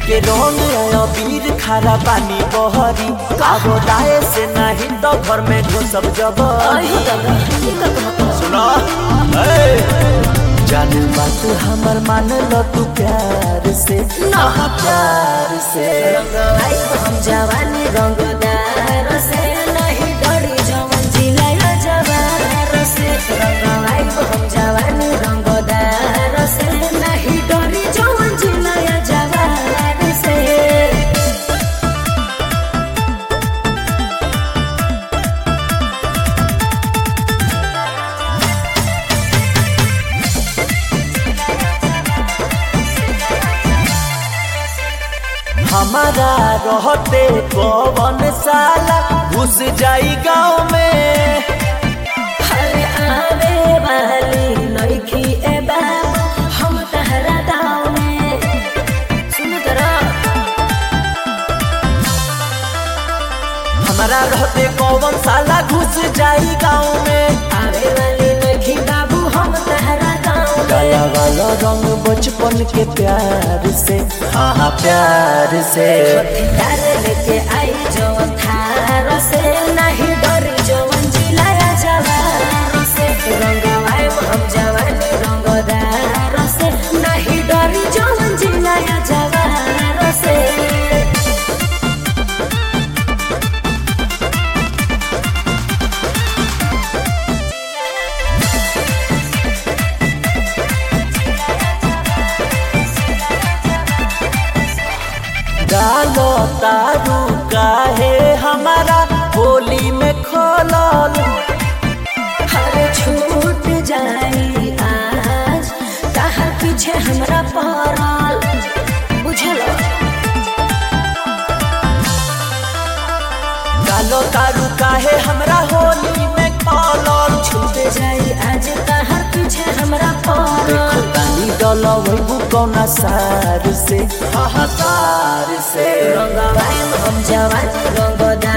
लेके रंग आया वीर खारा पानी बहरी कागो लाए से नहीं तो घर में घुसब जब अयो दादा ये का कहता सुना जान बात हमर मान लो तू प्यार से ना। आहा, प्यार से रंगवाई हम जवानी रंगदार से नहीं डरी जवन जिलाया जवार से रंगवाई हम जवानी रंगदार से नहीं डरी जवन जिलाया जवार से हमारा रहते पवन साला घुस जाई गाँव में हरे आवे वाली लड़की ए बाबा हम तहरा दाव में सुन तरा हमारा रहते पवन साला घुस जाई गाँव में आवे वाली लड़की बाबू हम तहरा दाव में काला वाला रंग बचपन के प्यार से हाँ हाँ प्यार से प्यार लेके आई जवन थार से नहीं डरी जवन जिलाया जवार से रंगवाए हम जवानी रंगदार से नहीं डरी जवन जिलाया जवार से डालो तारू काहे हमारा होली में खोलल हर छूट जाई आज कहा पीछे हमरा पड़ल बुझल डालो तारू काहे हमरा होली में खोलल छूट जाई आज कहा पीछे हमरा पड़ल देखो तानी डलो वही कौना सार से हाँ हाँ सार से रंगवाई हम जवानी रंगदार